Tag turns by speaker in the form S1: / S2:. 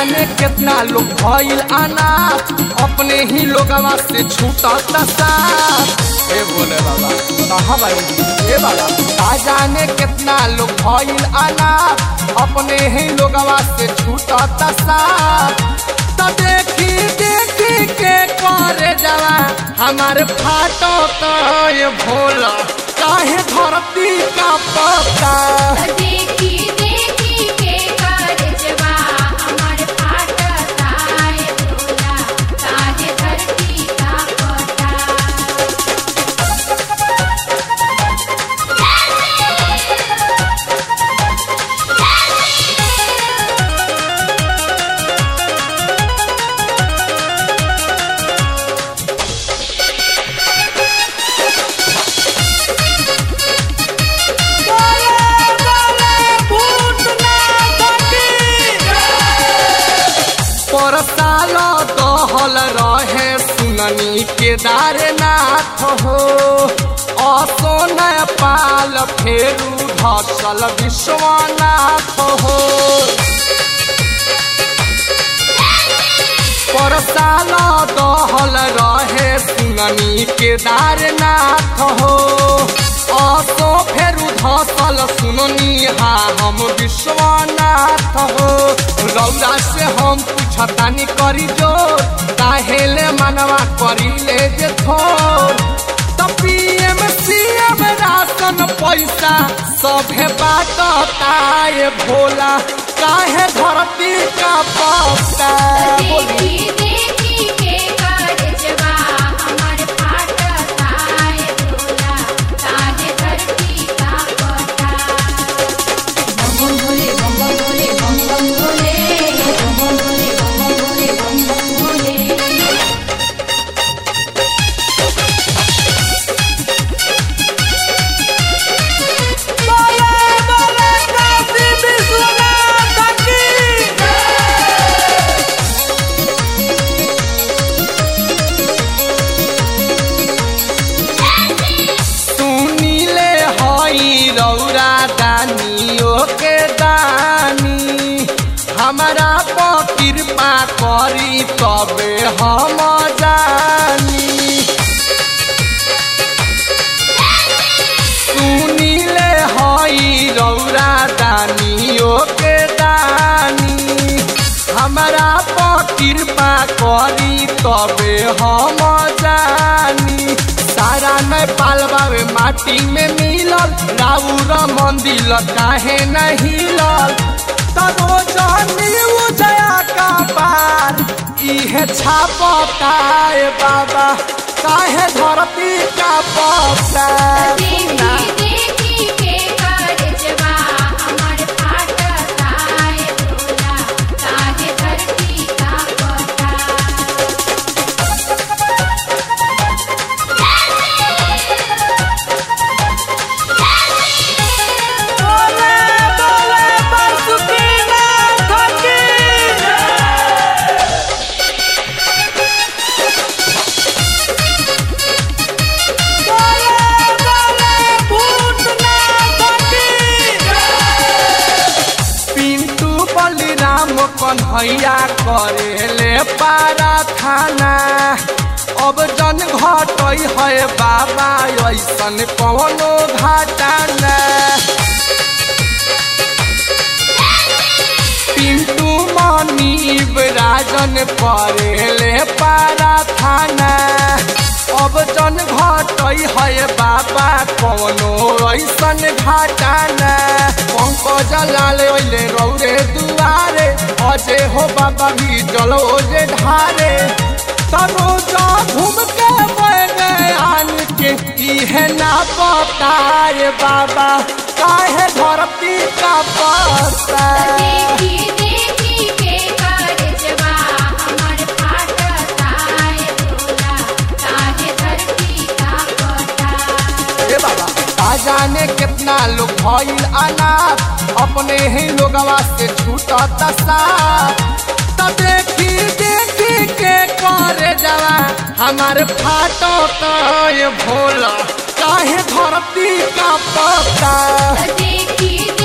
S1: जाने कितना लोग भइल अनाथ अपने ही लोगवा से छूटता साथ ए बोले बाबा कहाँ भाई ए बाबा का जाने कितना लोग भइल अनाथ अपने ही लोगवा से छूटता साथ तो देखी देखी के करे जवा हमारे फाटो तो ये भोला काहे धरती का पता
S2: देखी देखी के कारजवा हमर फाटता है भोला काहे धरती का पता
S1: पर साल दहल रहे सुननी केदारनाथ हो असोन पाल फेरू धसल विश्वनाथ हो पर साल दहल रहे सुननी केदारनाथ हो असो फेरू धसल सुननी हा हम विश्वनाथ हो रौदा से हम पूछतानी करी जोर काहेले मनवा करी ले जे थोर त पीएम सीएम राशन पैसा सभे बाटता ये भोला काहे धरती का पता बोली
S2: देखी देखी के कारजवा हमर फाटता है भोला काहे धरती का पता बम बम भोले बम बम भोले बम बम भोले बम बम भोले बम बम भोले बम बम भोले
S1: सुनीले हई रौरा दानियो के दानी हमारा पर कृपा करी तबे हम जानी सुनीले हई रौरा दानियो के दानी हमारा पर कृपा करी तबे हम जानी सारा नेपाल बावे माटी में मिलल राउर मंदिर काहे नहीं हिलल तरो जानी उजया का पार इहे छापता ए बाबा काहे धरती का पता
S2: देखी देखी के कारजवा हमर फाटता है भोला काहे धरती का पता
S1: पिंटू बलिराम कन्हैया करेले पारा थाना अब जन घटै है बाबा ऐसन कौनो घाटाना पिंटू मनीब राजन करेले पारा थाना अब जन घटै है बाबा कौनो ऐसन घाटाना पंकज लाल ओइले रौरे दुआरे अजे हो बाबा भी जलो जे ढारे तरो जा घूम के बने आन के इहे ना पताए बाबा काहे धरती का पता
S2: देखी देखी के कारजवा हमर फाटता है भोला काहे धरती का पता
S1: ए बाबा का जाने कितना लोग भइल अनाथ अपने ही लोगवा से छूटता साथ त देखी देखी के करे जवा हमार फाटो तो ये भोला काहे धरती का पता
S2: देखी